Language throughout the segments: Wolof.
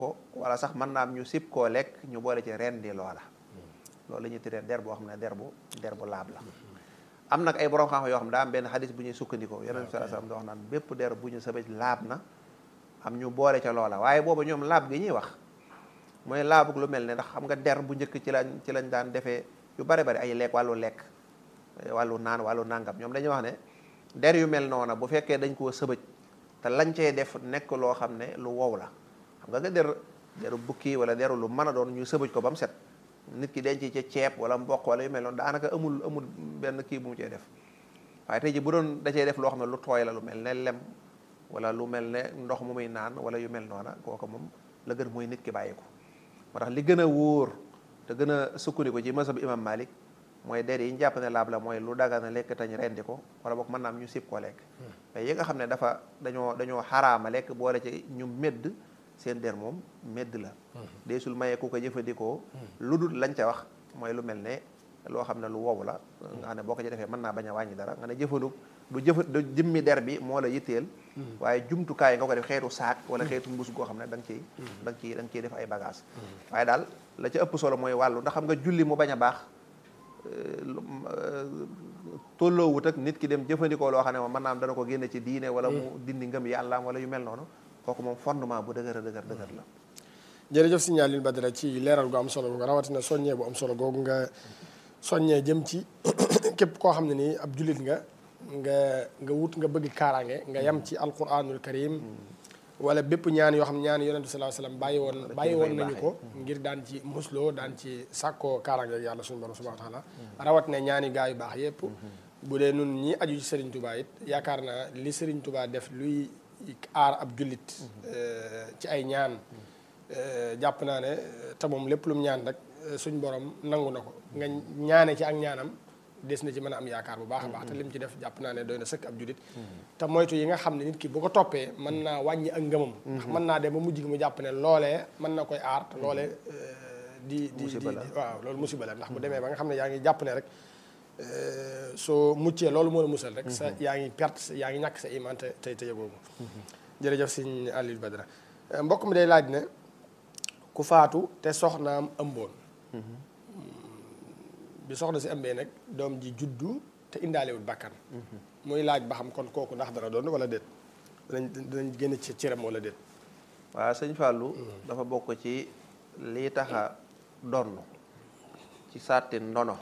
ko wala sax mën naa am ñu sib koo lekk ñu boole ci ren di loola loolu la ñuy tuddee der boo xam ne der bu der bu laab la am nag ay borom xam-xam yoo xam ne daa am benn xadis bu ñuy sukkandikoo yonent bi sallallahu alayhi wasallam da wax naan bépp der bu ñu sëbëj laab na am ñu boole ca loola waaye booba ñoom laab gi ñuy wax mooy laabug lu mel ne ndax xam nga der bu njëkk ci lañ ci lañ daan defee yu bare bari ay lekk wàllu lekk wàllu naan wàllu nàngam ñoom dañuy wax ne der yu mel noona bu fekkee dañ koo sëbëj te lañ cey def nekk loo xam ne lu wow la xam nga nga der deru bukki wala deru lu mën a doon ñu sëbëj ko ba mu set nit ki denc ca ceeb wala mboq wala yu mel noonu daanaka amul amul benn kii bu mu cee def waaye tey ji bu doon da cee def loo xam ne lu tooy la lu mel ne lem wala lu mel ne ndox mu muy naan wala yu mel noona kooku moom la gën mooy nit ki bàyyi ko moo tax li gën a wóor te gën a sukkandiku ci masab imam Malik mooy der yi ñu jàpp ne laab la mooy lu daga na lekk tañ rendi ko wala boog mën naa am ñu sib koo lekk mais yi nga xam ne dafa dañoo dañoo xaraama lekk boole ci ñu medd seen der moom medd la deesul mayee ku ko jëfandikoo lu dul lañ ca wax mooy lu mel ne loo xam ne lu wow la nga xam ne boo ko ci defee mën naa bañ a wàññi dara nga ne jëfandu du jëfa du jëmmi der bi moo la yitteel waaye jumtukaay nga ko def xeetu saak wala xeetu mbuus goo xam ne da nga ciy da nga ciy da nga ciy def ay bagage waaye daal la ca ëpp solo mooy wàllu ndax xam nga julli mu bañ a baax tolloowut ak nit ki dem jëfandikoo loo xam ne moom mën naa am dana ko génne ci diine wala mu dindi ngëm yàllaam wala yu mel noonu kooku moom fondement bu dëgër a dëgër dëgër la jërëjëf Serigne Alioune Badara ci leeral gu am solo googu rawatina soññee bu am solo googu nga soññee jëm ci képp koo xam ne nii ab jullit nga nga nga wut nga bëgg kaaraange nga yem ci alquranul karim wala bépp ñaan yoo xam ne ñaan yonent bi sallallahu alayhi wasallam bàyyi woon bàyyi woon nañu ko ngir daan ci musloo daan ci sàkkoo kaaraange ak yàlla suñu borom subhanahu wa taala rawat ne ñaani gaa yu baax yépp bu dee nun ñi aju ci Serigne Touba it yaakaar naa li Serigne Touba def luy aar ab jullit ci ay ñaan jàpp naa ne te moom lépp lu mu ñaan rek suñ borom nangu na ko nga ñaane ci ak ñaanam des na ci mën a am yaakaar bu baax a baax te lim ci def jàpp naa ne doy na sëkk ab jullit te moytu yi nga xam ne nit ki bu ko toppee mën naa wàññi ak ngëmam ndax mën naa dem ba mujj gi mu jàpp ne loolee mën na koy aar te loolee di di di waaw loolu musiba la ndax bu demee ba nga xam ne yaa ngi jàpp ne rek soo muccee loolu moo la musal rek sa yaa ngi perte yaa ngi ñàkk sa iman te tey te yëgoo ko jërëjëf sëñ Aliou Badara mbokk mi day laaj ne ku faatu te soxnaam ëmboon bi soxna si ëmbee nag doom ji juddu te indaalewul bakkan muy laaj ba xam kon kooku ndax dana doon wala déet danañ danañ génn ci cëram wala déet waaw sëñ Fallou dafa bokk ci lii taxa donn ci sàtti ndono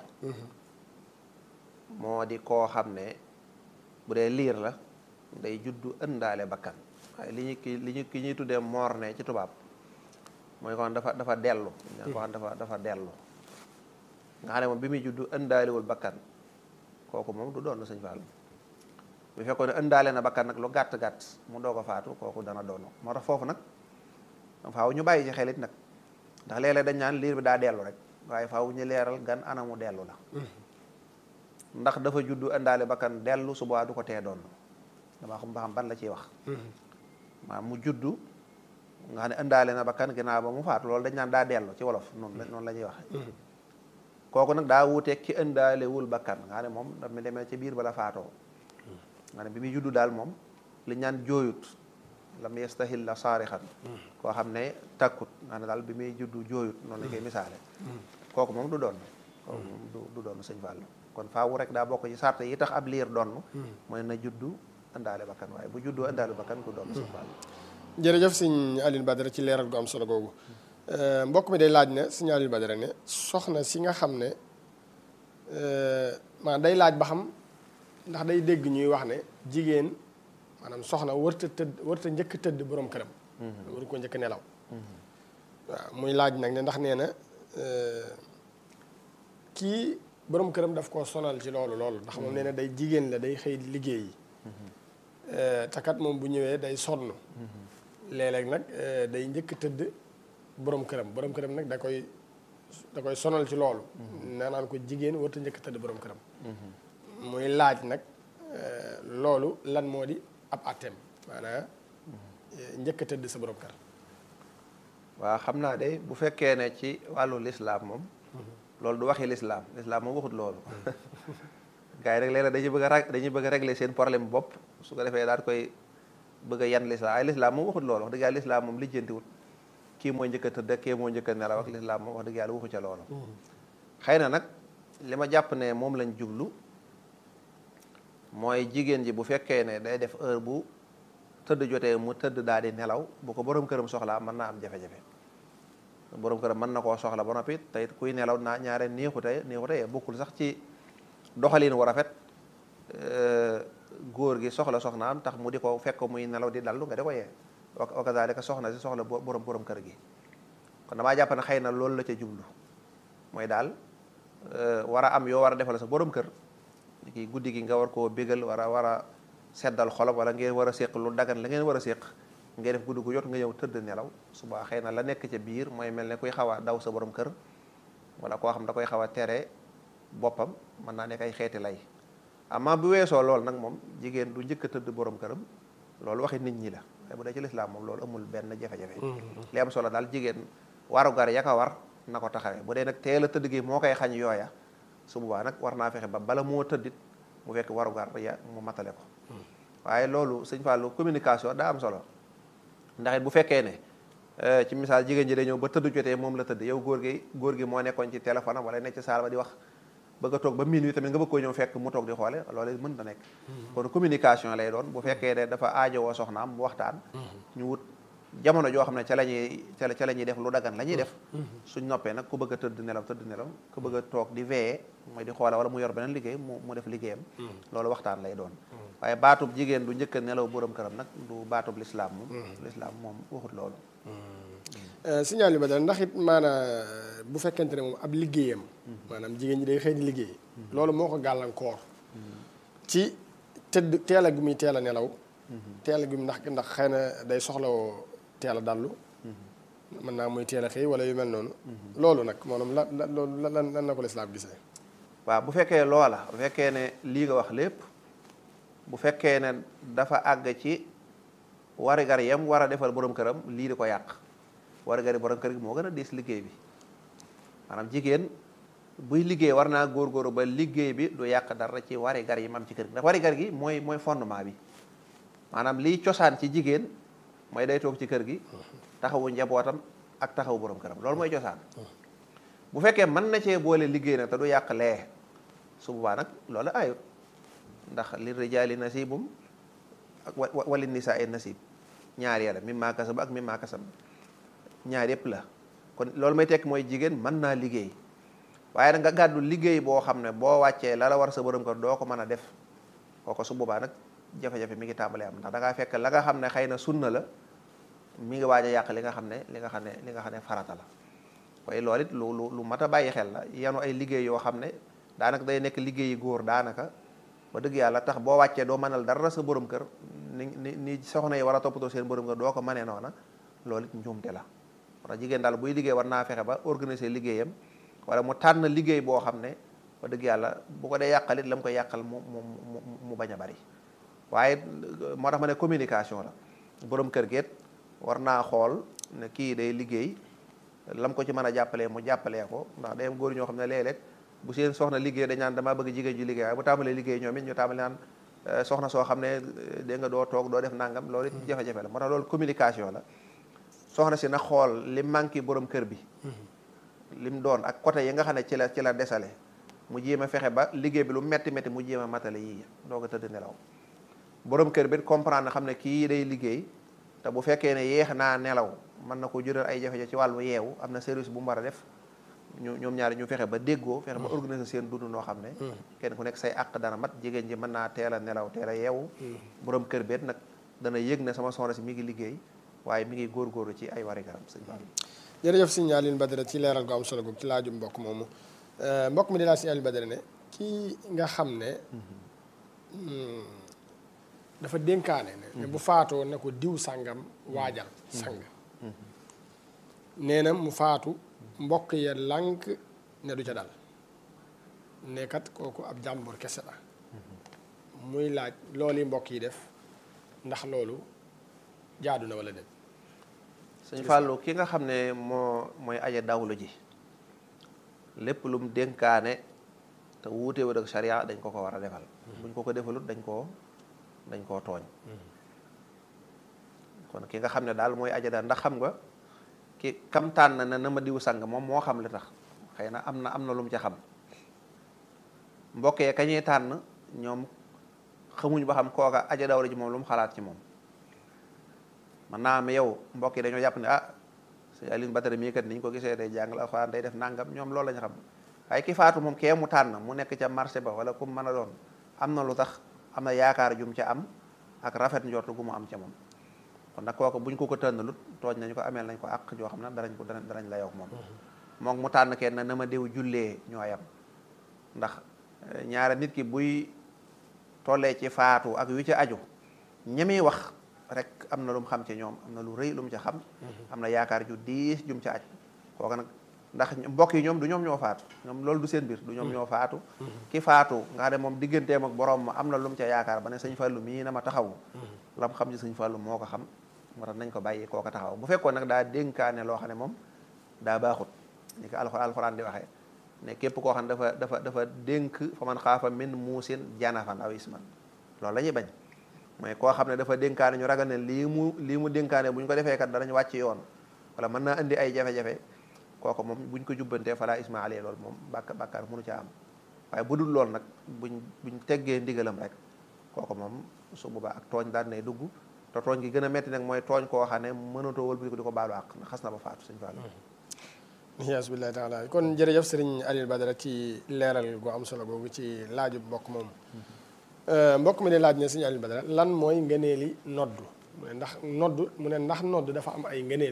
moo di koo xam ne bu dee liir la day juddu ëndaale bakkan waaye li ñu ki li ñu ki ñuy tuddee morne ci tubaab mooy ko xam dafa dafa dellu ñaan ko xam dafa dafa dellu nga xam ne moom bi muy juddu ëndaalewul bakkan kooku moom du doon sëñ Fall bu fekkoon ne ëndaale na bakkan nag lu gàtt-gàtt mu doog a faatu kooku dana doon moo tax foofu nag faaw ñu bàyyi ci xelit nag ndax léeg-léeg dañ naan liir bi daa dellu rek waaye faaw ñu leeral gan anamu dellu la ndax dafa juddu ëndaale bakkan dellu suba du ko tee doon dama xam ba xam ban la ciy wax maa mu juddu nga xam ne ëndaale na bakkan ginnaaw ba mu faatu loolu dañ naan daa dellu ci wolof noonu la noonu la ñuy waxe kooku nag daa wuuteeg ki ëndaalewul bakkan nga xam ne moom daf mi demee ci biir bala faatoo nga ne bi muy juddu daal moom li ñaan jooyut lam yastahil la saarixan koo xam ne takkut nga ne daal bi muy juddu jooyut noonu lañ koy misaale kooku moom du doon kooku moom du du doon sëñ Fall kon faawu rek daa bokk ci sart yi tax ab liir donn mooy na juddu ëndaale bakkan waaye bu juddu ëndaale bakkan du doon sëñ Fall jërëjëf sëñ Alioune Badara ci leeral gu am solo googu mbokk mi day laaj ne sëñ Alioune Badara ne soxna si nga xam ne maanaam day laaj ba xam ndax day dégg ñuy wax ne jigéen maanaam soxna warta tëdd warta njëkk tëdd borom këram waru ko njëkk nelaw waaw muy laaj nag ne ndax nee na kii borom këram daf koo sonal ci loolu loolu ndax moom nee na day jigéen la day xëy liggéey yi takat moom bu ñëwee day sonn léeg-léeg nag day njëkk tëdd borom këram borom këram nag da koy da koy sonal ci loolu nee naan ko jigéen warta njëkk tëdd borom këram muy laaj nag loolu lan moo di ab àtteem maanaam njëkk tëdd sa borom kër waaw xam naa de bu fekkee ne ci wàllu lislaam moom loolu du waxi lislaam lislaam moom waxut loolu gars yi rek léeg-léeg dañuy bëgg a rag dañuy bëgg a régler seen problème bopp su ko defee daal koy bëgg a yan lislaam ay lislaam moom waxut loolu wax dëgg yàlla lislaam moom lijjantiwut kii mooy njëkk a tëdd ak kii mooy njëkk a nelaw ak lislaam moom wax dëgg yàlla waxu ca loolu xëy na nag li ma jàpp ne moom lañ jublu mooy jigéen ji bu fekkee ne day def heure bu tëdd jotee mu tëdd daal di nelaw bu ko borom këram soxlaa mën naa am jafe-jafe borom këram mën na koo soxla ba noppi te it kuy nelaw naa ñaare neexute neexute bokkul sax ci doxalin wu rafet góor gi soxla soxnaam tax mu di ko fekk muy nelaw di dallu nga di ko yee wa kazalika soxna si soxla borom borom kër gi kon damaa jàpp ne xëy na loolu la ca jublu mooy daal war a am yoo war a defal sa borom kër kii guddi gi nga war koo bégal war a war a seddal xolam wala ngeen war a séq lu dagan la ngeen war a séq ngay def guddi gu jot nga ñëw tëdd nelaw suba xëy na la nekk ca biir mooy mel ne kuy xaw a daw sa borom kër wala koo xam da koy xaw a tere boppam mën naa nekk ay xeeti lay amaa bu weesoo loolu nag moom jigéen du njëkk a tëdd borom këram loolu waxi nit ñi la waaye bu dee ci lislaam moom loolu amul benn jafe-jafe li am solo daal jigéen warugar ya ka war na ko taxawee bu dee nag teel a tëdd gi moo koy xañ yooya su boobaa nag war naa fexe ba bala moo tëddit mu fekk warugar ya mu matale ko waaye loolu sëñ Fallou communication daa am solo ndax it bu fekkee ne ci misaal jigéen ji day ñëw ba tëdd jotee moom la tëdd yow góor gi góor gi moo nekkoon ci téléphone am wala nekk ci saal ba di wax bëgg a toog ba minuit tamit nga bëgg koo ñëw fekk mu toog di xoole loolu mën na nekk kon communication lay doon bu fekkee ne dafa aajowoo soxnaam mu waxtaan ñu wut jamono joo xam ne ca la ñuy ca la ca la ñuy def lu dagan la ñuy def suñ noppee nag ku bëgg a tëdd nelaw tëdd nelaw ku bëgg a toog di veiller mooy di xoole wala mu yor beneen liggéey mu mu def liggéeyam loolu waxtaan lay doon waaye baatub jigéen du njëkk a nelaw borom këram nag du baatub lislaam moom lislaam moom waxut loolu signal yu ba dara ndax it maanaam bu fekkente ne moom ab liggéeyam maanaam jigéen ñi day xëy di liggéey loolu moo ko gàllankoor ci tëdd teel a gu muy teel a nelaw teel a gu ndax ndax xëy na day soxlawoo teel a dallu mën naa muy teel a xëy wala yu mel noonu loolu nag maanaam la la loolu lan lan na ko lislaam gisee waaw bu fekkee loola bu fekkee ne lii nga wax lépp bu fekkee ne dafa àgg ci warigar yam war a defal borom këram lii di ko yàq warigar yi borom kër gi moo gën a diis liggéey bi maanaam jigéen buy liggéey war naa góorgóorlu ba liggéey bi du yàq dara ci warigar yi mam ci kër gi ndax warigar gi mooy mooy fondement bi maanaam liy cosaan ci jigéen mooy day toog ci kër gi taxawu njabootam ak taxawu borom këram loolu mooy cosaan bu fekkee mën na cee boole liggéey nag te du yàq lee su boobaa nag loolu ayut ndax li rijaali nasibum ak wali nisaa ay nasib ñaar yàlla mimmaa kasaba ak mimmaa kasab ñaar yëpp la kon loolu may tekk mooy jigéen mën naa liggéey waaye nag nga gàddu liggéey boo xam ne boo wàccee la la war sa borom kër doo ko mën a def kooko su boobaa nag jafe-jafe mi ngi tàmbalee am ndax da ngaa fekk la nga xam ne xëy na sunna la mi ngi waaj a yàq li nga xam ne li nga xam ne li nga xam ne farata la waaye loolu it lu lu lu mat a bàyyi xel la yanu ay liggéey yoo xam ne daanaka day nekk liggéeyi góor daanaka ba dëgg yàlla tax boo wàccee doo mënal dara sa borom kër ni ni ni soxna yi war a toppatoo seen borom kër doo ko mënee noona loolu it njuumte la wala jigéen daal buy liggéey war naa fexe ba organiser liggéeyam wala mu tànn liggéey boo xam ne ba dëgg yàlla bu ko dee yàqalit la mu koy yàqal mu mu mu mu bañ a bari waaye moo tax ma ne communication la borom kër geet war naa xool ne kii day liggéey lam ko ci mën a jàppalee mu jàppalee ko ndax day am góor ñoo xam ne léeg-léeg bu seen soxna liggéey dañ naan damaa bëgg jigéen ju liggéey waaye bu tàmbalee liggéey ñoom it ñu tàmbale naan soxna soo xam ne dégg nga doo toog doo def nangam loolu it jafe-jafe la moo tax loolu communication la soxna si na xool li manqué borom kër bi lim doon ak côté yi nga xam ne ci la ci la desale mu jéem a fexe ba liggéey bi lu metti metti mu jéem a matale yii doo ko tëdd nelaw borom kër bi comprendre na xam ne kii day liggéey te bu fekkee ne yeex naa nelaw mën na ko jural ay jafe-jafe ci wàllu yeewu am na service bu mu war a def ñu ñoom ñaari ñu fexe ba déggoo fexe ba organiser seen dund noo xam ne kenn ku nekk say àq dana mat jigéen ji mën naa teel a nelaw teel a yeewu borom kër beet nag dana yëg ne sama soxna si mi ngi liggéey waaye mi ngi góorgóorlu ci ay wari garam sëñ Ba jërëjëf sëñ Alioune Badara ci leeral gu am solo googu ci laajum mbokk moomu mbokk mi di laaj sëñ Alioune Badara ne kii nga xam ne dafa dénkaane ne bu faatoo ne ko diw sàngam waajal sang nee na mu faatu mbokk ya lànk ne du ca dal ne kat kooku ab jàmbur kese la muy laaj loolu yi mbokk yi def ndax loolu jaadu na wala déet sëñ Fallou ki nga xam ne moo mooy aja dawlu ji lépp lu mu dénkaane te wuute wut ak sharia dañ ko ko war a defal buñ ko ko defalut dañ koo dañ koo tooñ kon ki nga xam ne daal mooy aja daal ndax xam nga ki kam tànn na na ma diw sang moom moo xam li tax xëy na am na am na lu mu ca xam mbokk yee kañuy tànn ñoom xamuñ ba xam kooka aja dawra ji moom lu mu xalaat ci moom man naa am yow mbokk yi dañoo jàpp ne ah sëñ Alioune Badara mii kat niñ ko gisee day jàngal alxuraan day def nangam ñoom loolu lañu xam waaye ki faatu moom kee mu tànn mu nekk ca marché ba wala ku mu mën a doon am na lu tax am na yaakaar jum ca am ak rafet njortu gu mu am ca moom kon nag kooku buñ ko ko tànnalut tooñ nañu ko ameel nañ ko àq joo xam ne danañ ko danañ la yow moom moom mu tànn kenn na ma diw jullee ñoo yam ndax ñaare nit ki buy tollee ci faatu ak yu ci aju ñemi wax rek am na lu mu xam ci ñoom am na lu rëy lu mu ca xam am na yaakaar ju diis jum ca aj kooku nag ndax mbokk yi ñoom du ñoom ñoo faatu ñoom loolu du seen biir du ñoom ñoo faatu ki faatu nga xam ne moom digganteem ak borom ma am na lu mu ca yaakaar ba ne sëñ Fallou mii na ma taxawu lam xam ci sëñ Fallou moo ko xam moo tax nañ ko bàyyi kooka taxaw bu fekkoon nag daa dénkaane loo xam ne moom daa baaxut ni ko alxuraan alxuraan di waxee ne képp koo xam ne dafa dafa dafa dénk fa man xaafa min muusin janafan aw isman loolu la ñuy bañ mooy koo xam ne dafa dénkaane ñu ragal ne lii mu lii mu dénkaane bu ñu ko defee kat danañ wàcc yoon wala mën naa indi ay jafe-jafe kooku moom buñ ko jubbantee fala isma alayhi loolu moom bàkk bàkkaar mënu ca am waaye bu dul loolu nag buñ buñ teggee ndigalam rek kooku moom su boobaa ak tooñ daan nay dugg te tooñ gi gën a metti nag mooy tooñ koo xam ne mënatoo wëlbati ko di ko baalu àq ndax xas na ba faatu sëñ Fallou yes billahi taala kon jërëjëf sëriñ Aliou Badara ci leeral gu am solo googu ci laaju mbokk moom mbokk mi di laaj ne sëriñ Aliou Badara lan mooy ngëneeli noddu mu ne ndax noddu mu ne ndax noddu dafa am ay ngëneel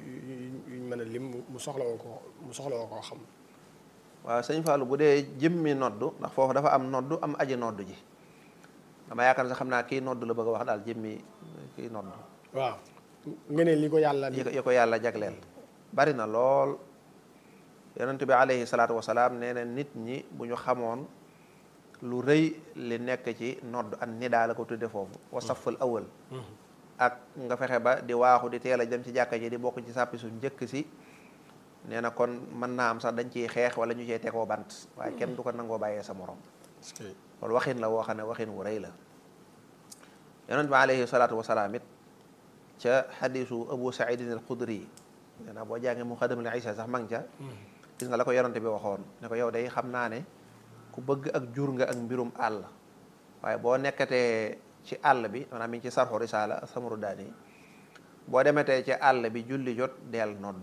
yuñ mën a lim mu soxla woo ko mu soxla woo koo xam waaw sëñ Fallou bu dee jëmmi noddu ndax foofu dafa am noddu am aji noddu ji dama yaakaar ne sax xam naa kii noddu la bëgg a wax daal jëmmi kii noddu waaw ngëneel li ko yàlla yi ko yàlla jagleel bari na lool yonent bi alayhi salaatu wasalaam nee na nit ñi bu ñu xamoon lu rëy li nekk ci nodd an nidaa la ko tudde foofu wa safal awal ak nga fexe ba di waaxu di teel a dem ci jàkka ji di bokk ci sàppi su njëkk si nee na kon mën naa am sax dañ ciy xeex wala ñu cee tegoo bant waaye kenn du ko nangoo bàyyee sa morom loolu waxin la woo xam ne waxin wu rëy la yonent bi alayhi salaatu wasalaam it ca xadisu abu saidin al xudri nee na boo jàngee mu xadamul isa sax mang ca gis nga la ko yonante bi waxoon ne ko yow day xam naa ne ku bëgg ak jur nga ak mbirum àll waaye boo nekkatee ci àll bi maanaam mi ngi ci sarxu risaala samaru daani boo demetee ci àll bi julli jot deel nodd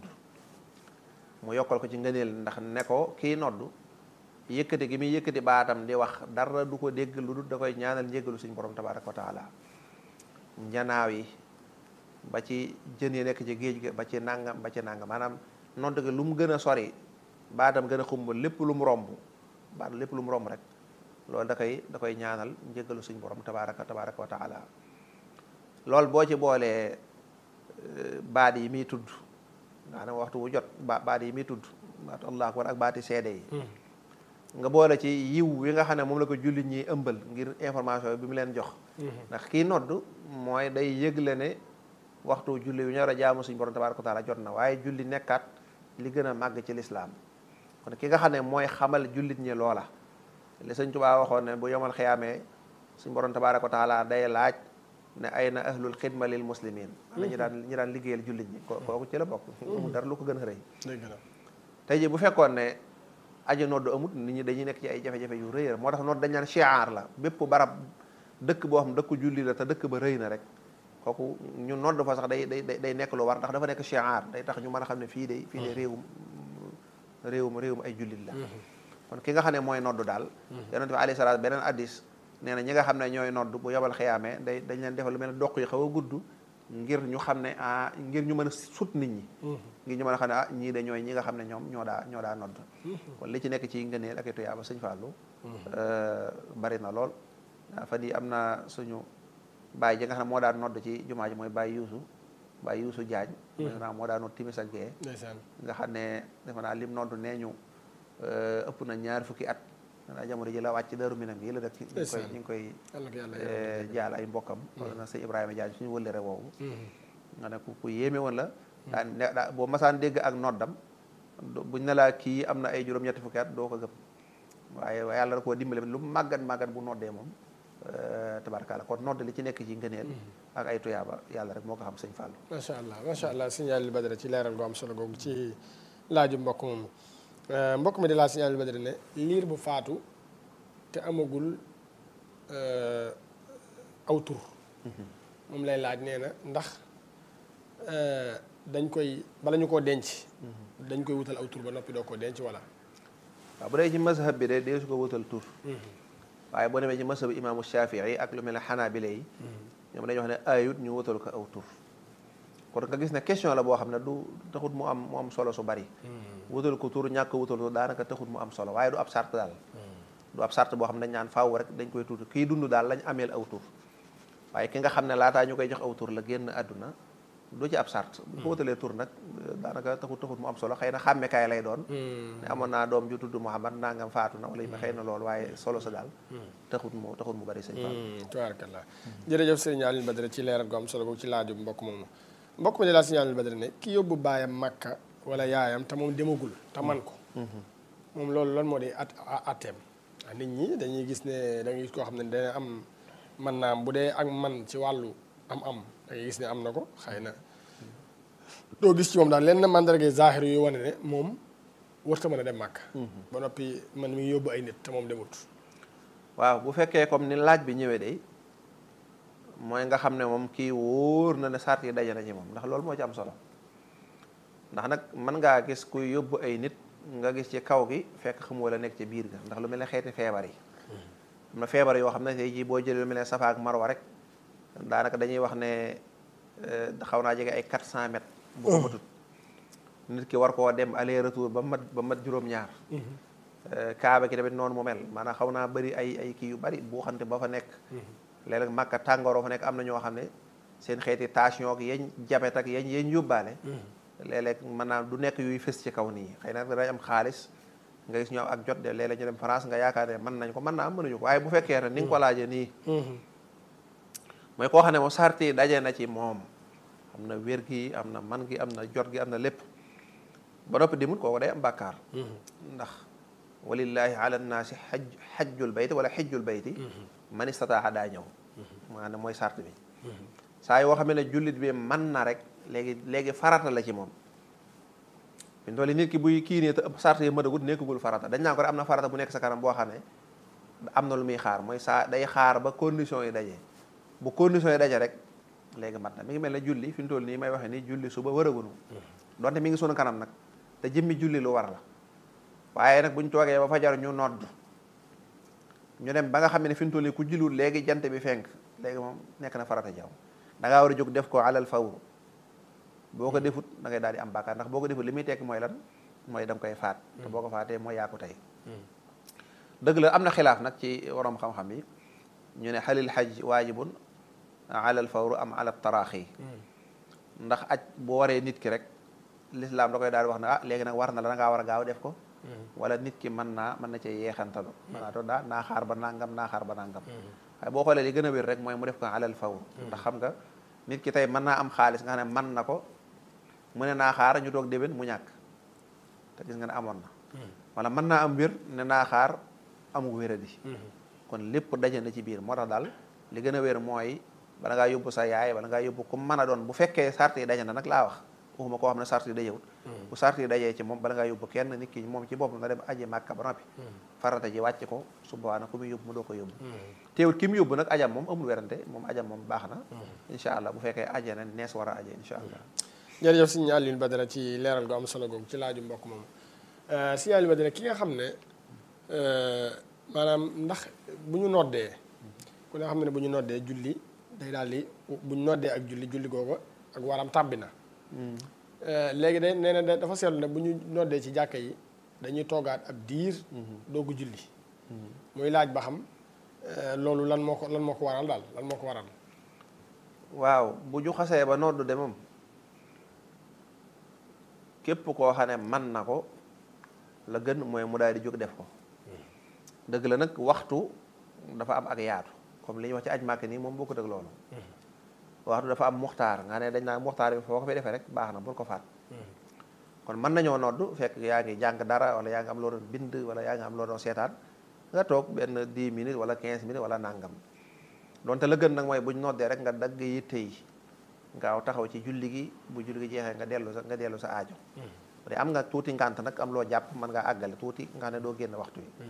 mu yokkal ko ci ngëneel ndax ne ko kii nodd yëkkati gi muy yëkkati baatam di wax dara du ko dégg lu dul da koy ñaanal njéggalu suñ borom tabaraka wa taala njanaaw yi ba ci jën yi nekk ci géej ga ba ci nangam ba ci nangam maanaam nodd gi lu mu gën a sori baatam gën a xumb lépp lu mu romb baat lépp lu mu romb rek loolu da koy da koy ñaanal njëggalu suñ borom tabaraka tabaraka wa taala loolu boo ci boolee baat yi muy tudd nga xam ne waxtu wu jot ba baat yi muy tudd baatu allah akbar ak baati seede yi nga boole ci yiw wi nga xam ne moom la ko jullit ñi ëmbal ngir information bi mu leen jox ndax kii nodd mooy day yëgle ne waxtu julli yu ñor a jaamu suñ borom tabaraka wa taala jot na waaye julli nekkaat li gën a màgg ci lislaam kon ki nga xam ne mooy xamal jullit ñi loola li sëñ Tuubaa waxoon ne bu yomal xiyaamee suñ borom tabaraka wa taala day laaj ne ay na ahlul xidma lil muslimin ana ñu daan ñu daan liggéeyal jullit ñi kooku ci la bokk mu dara lu ko gën a rëy tey ji bu fekkoon ne aji nodd amut nit ñi dañuy nekk ci ay jafe-jafe yu rëy moo tax nodd dañ naan chiar la bépp barab dëkk boo xam dëkk julli la te dëkk ba rëy na rek kooku ñu nodd fa sax day day day nekk lu war ndax dafa nekk chiar day tax ñu mën a xam ne fii de fii de réewum réewum réewum ay jullit la kon ki nga xam ne mooy nodd daal yonent bi alayhi salaam beneen addis nee na ñi nga xam ne ñooy nodd bu yobal xiyaamee day dañ leen defal lu mel ne doq yi xaw a gudd ngir ñu xam ne ah ngir ñu mën a sut nit ñi ngir ñu mën a xam ne ah ñii de ñooy ñi nga xam ne ñoom ñoo daa ñoo daa nodd kon li ci nekk ci ngëneel ak i tuyaaba sëñ Fallou bari na lool fan yi am na suñu baay ji nga xam ne moo daan nodd ci jumaa ji mooy baay yuusu baay yuusu jaañ naa moo daan nodd timis ak gee nga xam ne defe naa lim nodd nee ñu ëpp na ñaar fukki at xanaa jamono ji la wàcc Daaru Minam gi la dëkk ñu ngi koy ñu ngi koy jaal ay mbokkam wala na sëñ Ibrahima Jaañ suñu wëllëre woowu nga ne ku ku yéeme woon la daan daa boo masaan dégg ak noddam buñ ne laa kii am na ay juróom-ñetti fukki at doo ko gëm waaye yàlla da koo dimbale lu màggat màggat bu noddee moom tabarkalla kon nodd li ci nekk ci ngëneel ak ay tuyaaba yàlla rek moo ko xam sëñ Fallou macha allah macha allah signal Badara ci leeral gu am solo googu ci laaju mbokk moomu mbokk mi di laa signal Badara ne liir bu faatu te amagul aw tur moom lay laaj nee na ndax dañ koy bala ñu koo denc dañ koy wutal aw tur ba noppi doo ko denc wala waaw bu dee ci mazhab bi de dee su ko wutal tur waaye boo demee ci mazhab imaamu Shafii ak lu mel ne xanaabile yi ñoom dañuy wax ne ayut ñu wutal ko aw tur kon nga gis ne question la boo xam ne du taxut mu am mu am solo su bari wutal ko tur ñàkk wutal ko daanaka taxut mu am solo waaye du ab sart daal du ab sart boo xam ne dañ naan faaw rek dañ koy tur kii dund daal lañ ameel aw tur waaye ki nga xam ne laataa ñu koy jox aw tur la génn àdduna du ci ab sart bu ko wutalee tur nag daanaka taxut taxut mu am solo xëy na xàmmekaay lay doon ne amoon naa doom ju tudd Muhammad nangam faatu na wala yi ma xëy na loolu waaye solo sa daal taxut mu taxut mu bari sëñ Fall tabaarakallah jërëjëf sëriñ Aliou Badara ci leeral gu am solo boobu ci laaju mbokk moomu mbokk mi di laa sëriñ Aliou Badara ne ki yóbbu baayam Makka wala yaayam te moom demagul te man ko moom loolu lan moo di at atteem nit ñi dañuy gis ne da ngay gis koo xam ne dana am man naam bu dee ak man ci wàllu am am da ngay gis ne am na ko xëy na doo gis ci moom daal lenn mandarga zahir yu wane ne moom warta mën a dem màkk ba noppi man mi ngi yóbbu ay nit te moom demut waaw bu fekkee comme ni laaj bi ñëwee de mooy nga xam ne moom kii wóor na ne sart yi daje na ci moom ndax loolu moo ci am solo ndax nag mën ngaa gis kuy yóbbu ay nit nga gis ci kaw gi fekk xamoo la nekk ci biir ga ndax lu mel ne xeeti feebar yi am na feebar yoo xam ne tey jii boo jëlee lu mel ne safa ak marwa rek daanaka dañuy wax ne xaw naa jege ay 400 mètres bu ko matut nit ki war koo dem aller retour ba mat ba mat juróom-ñaar kaaba ki tamit noonu mu mel maanaam xaw naa bëri ay ay kii yu bëri bu xante ba fa nekk léeg-léeg màkka tàngooroo fa nekk am na ñoo xam ne seen xeeti tension ak yañ jabet ak yañ yañ yóbbaale léeg-léeg mën naa du nekk yuy fës ci kaw nii xëy na dañ am xaalis nga gis ñoo ak jot de léeg-léeg ñu dem France nga yaakaar ne mën nañ ko mën naa am mënuñu ko waaye bu fekkee ne ni nga ko laajee nii mooy koo xam ne moom sart yi daje na ci moom am na wér gi am na man gi am na jot gi am na lépp ba noppi dimut kooku day am bàkkaar ndax walillahi ala nnaasi xaj xajjul bayti wala xijjul bayti man istataaxa daa ñëw maanaam mooy sart bi saa yoo xam ne jullit bi man na rek léegi léegi farata la ci moom fi mu toll nit ki buy kii nii te sart yi mënagut nekkagul farata dañ naa ko rek am na farata bu nekk sa kanam boo xam ne am na lu muy xaar mooy saa day xaar ba condition yi daje bu condition yi daje rek léegi mat na mi ngi mel ne julli fi mu toll nii may waxee nii julli suba wëragunu donte mi ngi sunu kanam nag te jëmmi julli lu war la waaye nag bu ñu toogee ba fajar ñu nodd ñu dem ba nga xam ne fi mu toll nii ku julliwul léegi jant bi fenk léegi moom nekk na farata jaw da ngaa war a jóg def ko alal fawru boo ko defut da ngay daal di am bàkkaar ndax boo ko defut li muy tekki mooy lan mooy da nga koy faat te boo ko faatee mooy yaa ko tey dëgg la am na xilaaf nag ci waroom xam-xam yi ñu ne xalil xaj waajibun alal fawru am ala taraaxi ndax aj bu waree nit ki rek lislaam da koy daal di wax ne ah léegi nag war na la da ngaa war a gaaw def ko wala nit ki mën naa mën na cee yeexantalu mën naa toog daa naa xaar ba nangam naa xaar ba nangam waaye boo xoolee li gën a wér rek mooy mu def ko alal fawru ndax xam nga nit ki tey mën naa am xaalis nga xam ne mën na ko mu ne naa xaar ñu toog déwén mu ñàkk te gis nga ne amoon na wala mën naa am wér ne naa xaar amu wéradi kon lépp daje na ci biir moo tax daal li gën a wér mooy bala ngaa yóbbu sa yaay bala ngaa yóbbu ku mën a doon bu fekkee sart yi daje na nag laa wax waxuma koo xam ne sart yi dajewut bu sart yi dajee ci moom bala ngaa yóbbu kenn nit ki moom ci boppam na dem aji màkka ba noppi farata ji wàcc ko su boobaa nag ku muy yóbbu mu doo ko yóbbu teewut ki mu yóbbu nag ajam moom amul werante moom ajam moom baax na incha allah bu fekkee aje na nees war a aje incha allah jërëjëf sëñ Aliou Badara ci leeral gu am solo googu ci laaju mbokk moom sëñ Aliou Badara ki nga xam ne maanaam ndax bu ñu noddee ku ne xam ne bu ñu noddee julli day daal di bu ñu noddee ak julli julli googu ak waram tàbbi na léegi de nee na dafa seetlu ne bu ñu noddee ci jàkka yi dañuy toogaat ab diir doogu julli muy laaj ba xam loolu lan moo ko lan moo ko waral daal lan moo ko waral waaw bu ñu xasee ba noddu de moom képp koo xam ne man na ko la gën mooy mu daal di jóg def ko dëgg la nag waxtu dafa am ak yaatu comme li ñuy wax ci aj màkk nii moom bokkut ak loolu waxtu dafa am muxtaar nga ne dañ naa muxtaar bi foo ko fi defee rek baax na bul ko faat kon mën nañoo noddu fekk yaa ngi jàng dara wala yaa ngi am loo doon bind wala yaa ngi am loo doon seetaan nga toog benn 10 minutes wala 15 minutes wala nangam donte la gën nag mooy buñ noddee rek nga dagg yitte yi ngaaw taxaw ci julli gi bu julli gi jeexee nga dellu sa nga dellu sa aajo bu dee am nga tuuti ngànt nag am loo jàpp mën ngaa àggale tuuti nga ne doo génn waxtu yi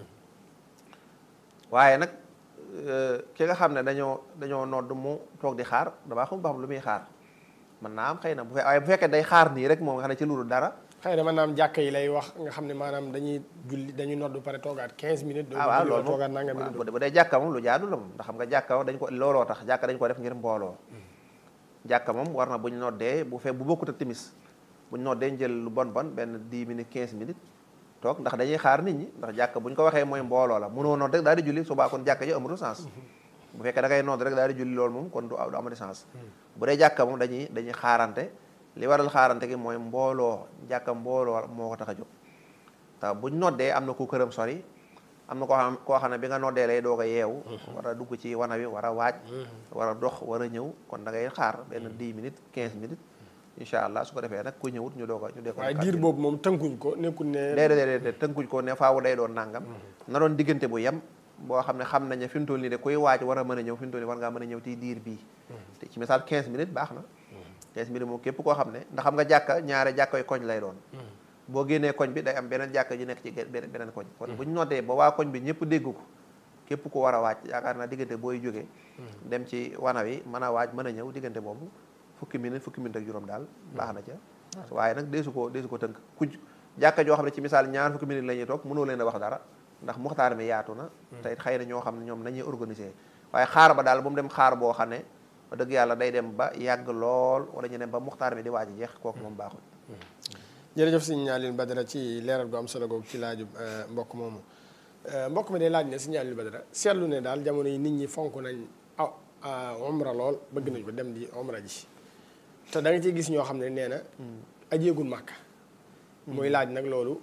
waaye nag ki nga xam ne dañoo dañoo nodd mu toog di xaar damaa xam ba xam lu muy xaar mën naa am xëy na bu fe waaye bu fekkee day xaar nii rek moom nga xam ne ci loolu dara xëy na maanaam jàkka yi lay wax nga xam ne maanaam dañuy julli dañuy nodd pare toogaat 15 minutes. doo ah waaw julli loolu toogaat moom nanga waaw minutes. bu dee jàkka moom lu jaadu la moom ndax xam nga jàkka dañ ko looloo tax jàkka dañ ko def ngir mbooloo jàkka moom war na bu ñu noddee bu fe bu bokkut ak timis bu ñu noddee njël lu bon bon benn 10 minutes 15 minutes toog ndax dañuy xaar nit ñi ndax jàkka bu ñu ko waxee mooy mbooloo la mënoo nodd rek daal di julli subaa kon jàkka ji amatu sens bu fekkee da ngay nodd rek daal di julli loolu moom kon du du amati sens bu dee jàkka moom dañuy dañuy xaarante li waral xaarante gi mooy mbooloo jàkka mbooloo moo ko tax a jóg te buñ noddee am na ku këram sori am na koo xam koo xam ne bi nga noddee lay doog a yeewu war a dugg ci wana wi war a waaj war a dox war a ñëw kon da ngay xaar benn 10 minutes 15 minutes incha allah su ko defee nag ku ñëwut ñu doog a ñu dee ko waaye diir boobu moom tënkuñ ko nekkul ne. déedéet déedéet tënkuñ ko ne faawu day doon nangam na doon diggante bu yem boo xam ne xam nañ ne fi mu toll nii de kuy waaj war a mën a ñëw fi mu toll nii war ngaa mën a ñëw ci diir bii te ci misaal 15 minutes baax na 15 minutes moom képp koo xam ne ndax xam nga jàkka ñaare jàkkoy koñ lay doon boo génnee koñ bi day am beneen jàkka ju nekk ci ge- beneen beneen koñ kon bu ñu noddee ba waa koñ bi ñëpp dégg ko képp ku war a waaj yaakaar naa diggante booy jógee dem ci wana wi mën a waaj mën a ñëw diggante boobu fukki minute fukki minute ak juróom daal baax na ca waaye nag deesu ko deesu ko tënk ku jàkka joo xam ne ci misaal ñaar fukki minute la ñuy toog mënoo leen a wax dara ndax muxtaar mi yaatu na te it xëy na ñoo xam ne ñoom nañuy organiser waaye xaar ba daal ba mu dem xaar boo xam ne wax dëgg yàlla day dem ba yàgg lool wala ñu dem ba muxtaar mi di waaj a jeex kooku moom baaxul jërëjëf sëñ Alioune Badara ci leeral gu am solo googu ci laaju mbokk moomu mbokk mi day laaj ne sëñ Alioune Badara seetlu ne daal jamono yi nit ñi fonk nañ ah umra lool bëgg nañ ko dem di umra ji te da nga ciy gis ñoo xam ne nee na ajeegul màkka muy laaj nag loolu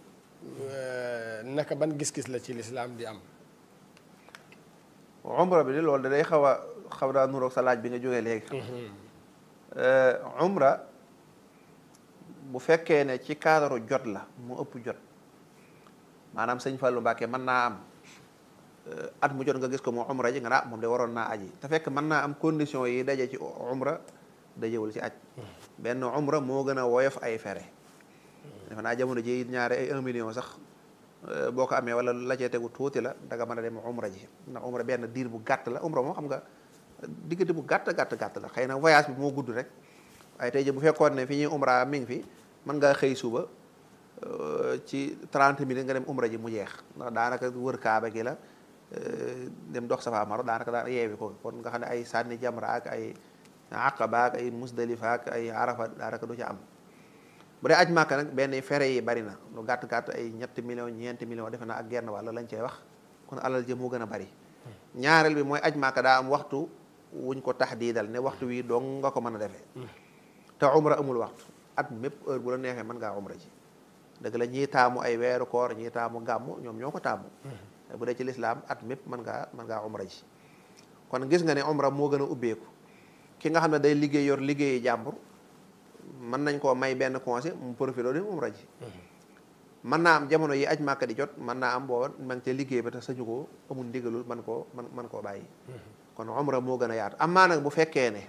naka ban gis-gis la ci lislaam di am umra bi de loolu da day xaw a xaw daa nuroog sa laaj bi nga jógee léegi umra bu fekkee ne ci cadre jot la mu ëpp jot maanaam sëñ Fallou Mbacke mën naa am at mu jot nga gis ko mu umra ji nga naa moom de waroon naa aji te fekk mën naa am condition yi daje ci umra dajewul ci aj benn umra moo gën a woyof ay fere defe naa jamono ji ñaare ay un million sax boo ko amee wala la cee tegu tuuti la danga mën a dem umra ji ndax umra benn diir bu gàtt la umra moom xam nga diggante bu gàtt gàtt gàtt la xëy na voyage bi moo gudd rek waaye tey ji bu fekkoon ne fi ñuy umra mi ngi fi mën ngaa xëy suba ci 30 minutes nga dem umra ji mu jeex ndax daanaka wër kaaba gi la dem dox safa maro daanaka daan yeewi ko kon nga xam ne ay sànni jamra ak ay aqaba ak ay musdalifa ak ay arafa daanaka du ci am bu dee aj màkka nag benn fere yi bari na lu gàtt gàtt ay ñetti million ñeenti million defe naa ak genn wàll lañ cey wax kon alal ji moo gën a bari ñaareel bi mooy aj màkka daa am waxtu wuñ ko taxdiidal ne waxtu wi dong nga ko mën a defee te umra amul waxtu at mépp heure bu la neexee mën ngaa umra ji dëgg la ñii taamu ay weeru koor ñii taamu gàmmu ñoom ñoo ko taamu bu dee ci lislaam at mépp mën ngaa mën ngaa umra ji kon gis nga ne umra moo gën a ubbeeku ki nga xam ne day liggéey yor liggéeyi jàmbur mën nañ koo may benn conseil mu profité dem umra ji mën naa am jamono yi aj màkka di jot mën naa am booba ma ngi ca liggéey ba te sañu ko amul ndigalul man koo man man koo bàyyi kon umra moo gën a yaatu amaa nag bu fekkee ne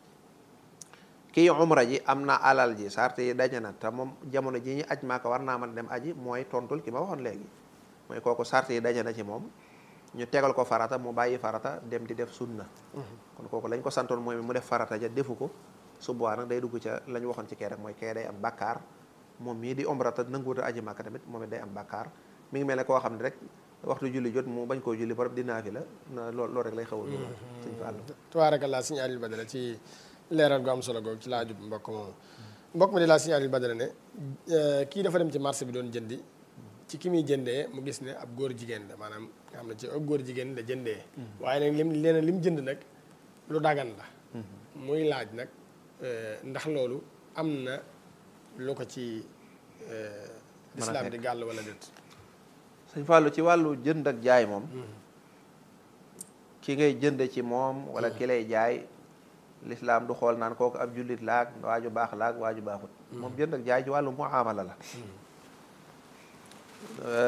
kii umra ji am na alal ji sart yi daje na te moom jamono ji ñu aj màkka war naa mën a dem aji mooy tontul ki ma waxoon léegi mooy kooku sart yi daje na ci moom ñu tegal ko farata mu bàyyi farata dem di def sunna kon kooku lañ ko santoon mooy mu def farata ja defu ko su boobaa nag day dugg ca la ñu waxoon ci kee rek mooy kee day am bakkaar moom mii di umra te nanguwut a aji màkka tamit moom it day am bakkaar mi ngi mel ne koo xam ne rek waxtu julli jot mu bañ koo julli barab dinaa fi la na lool loolu rek lay xaw a dugal sëñ Fallu tabaarakallaa sëñ Aliou Badara ci leeral gu am solo googu ci laajub mbokk moomu mbokk mi di laa sëñ Aliou Badara ne kii dafa dem ci marché bi doon jëndi ci ki muy jëndee mu gis ne ab góor jigéen la maanaam nga xam ne ci ab góor jigéen la jëndee waaye nag lim leena lim jënd nag lu dagan la muy laaj nag ndax loolu am na lu ko ci lislaam di gàll wala déet sëñ Fallu ci wàllu jënd ak jaay moom ki ngay jënd ci moom wala ki lay jaay lislaam du xool naan kooku ab jullit laag waaju baax laag waaju baaxut moom jënd ak jaay ci wàllu muamala la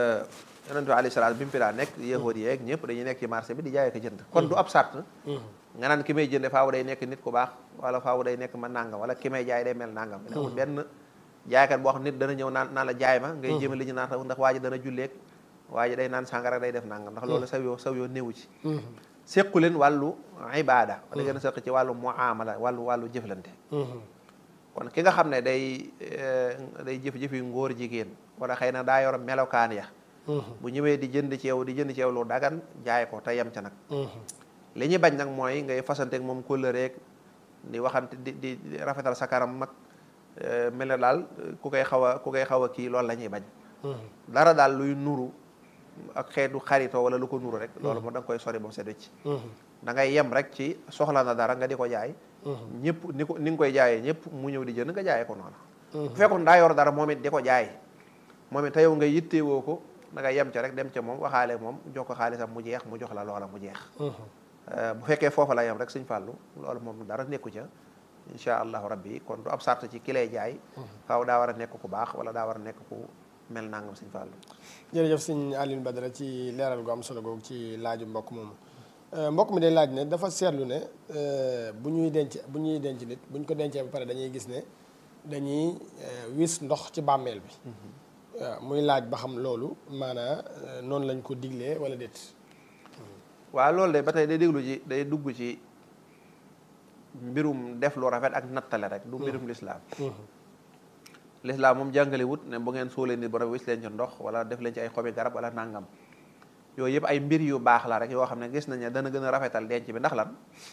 yonent bi alayhi salaam bi mu fi daa nekk yahuud yeeg ñëpp dañuy nekk ci marché bi di jaay ak jënd kon du ab sart nga naan ki may jënde faawu day nekk nit ku baax wala faawu day nekk ma nangam wala ki may jaay day mel nangam amul benn jaaykat boo xam nit dana ñëw naan naan la jaay ma ngay jéem a li ñu naan ndax waa ji dana julleeg waa ji day naan sàngara day def nangam ndax loolu saw yoo saw yoo néewu ci séqu leen wàllu ibada wala gën a séq ci wàllu muamala wàllu wàllu jëflante kon ki nga xam ne day day jëf-jëf yi ngóor jigéen wala xëy na daa yor melokaan ya bu ñëwee di jënd ci yow di jënd ci yow lu dagan jaay ko te yem ca nag li ñuy bañ nag mooy ngay fasanteeg moom kóllëreeg di waxante di di rafetal sa kanam mag mel ne daal ku koy xaw a ku koy xaw a kii loolu la ñuy bañ dara daal luy nuru ak xeetu xaritoo wala lu ko nuru rek loolu moom da nga koy sori ba mu set wecc da ngay yem rek ci soxla na dara nga di ko jaay ñëpp ni ko ni nga koy jaayee ñëpp mu ñëw di jënd nga jaayee ko noonu bu fekkoon daa yor dara moom it di ko jaay moom it te yow nga yittewoo ko da nga yem ca rek dem ca moom waxaale moom jox ko xaalisam mu jeex mu jox la loola mu jeex bu fekkee foofa la yem rek suñ fàllu loolu moom dara nekku ca incha allahu rabbi kon du ab sart ci ki lay jaay faaw daa war a nekk ku baax wala daa war a nekk ku mel nangam suñ fàllu jërëjëf sëñ Alioune Badara ci leeral gu am solo googu ci laaju mbokk moomu mbokk mi day laaj ne dafa seetlu ne bu ñuy denc bu ñuy denc nit bu ñu ko dencee ba pare dañuy gis ne dañuy wis ndox ci bàmmeel bi waaw muy laaj ba xam loolu maanaa noonu lañ ko diglee wala déet waaw loolu de ba tey day déglu ci day dugg ci mbirum def lu rafet ak nattale rek du mbirum lislaam lislaam moom jàngale wut ne bu ngeen sóolee nit ba rafet wis leen ci ndox wala def leen ci ay xobi garab wala nangam yooyu yëpp ay mbir yu baax la rek yoo xam ne gis nañ ne dana gën a rafetal denc bi ndax lan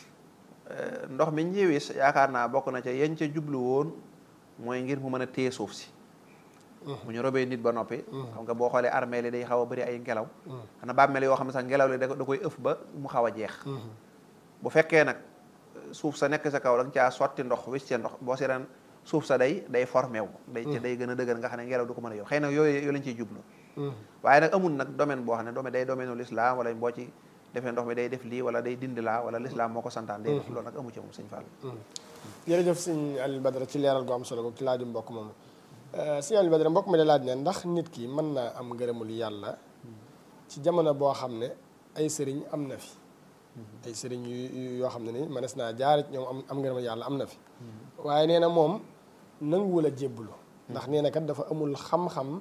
ndox mi ñëwis yaakaar naa bokk na ca yañ ca jublu woon mooy ngir mu mën a téye suuf si bu ñu robee nit ba noppi xam nga boo xoolee armée li day xaw a bëri ay ngelaw xanaa bàmmeel yoo xam ne sax ngelaw li da koy ëf ba mu xaw a jeex bu fekkee nag suuf sa nekk sa kaw da nga caa sotti ndox wis ci ndox boo seetaan suuf sa day day formé wu day day gën a dëgër nga xam ne ngelaw du ko mën a yow xëy na yooyu yooyu lañ ciy jublu waaye nag amul nag domaine boo xam ne domaine day domaine u l'islam wala boo ci defee ndox mi day def lii wala day dindi laa wala l'islam moo ko santaan day def loolu nag amu ci moom sëñ Fall jërëjëf sëñ Alioune Badara ci leeral gu am solo googu ci laaju mbokk moomu sëñ Alioune Badara mbokk mi de laaj ne ndax nit ki mën naa am ngërëmul yàlla ci jamono boo xam ne ay sëriñ am na fi ay sëriñ yu yoo xam ne ni mënees naa jaar ñoom am am ngërëmul yàlla am na fi waaye nee na moom nanguwul a jébbalu ndax nee na kat dafa amul xam-xam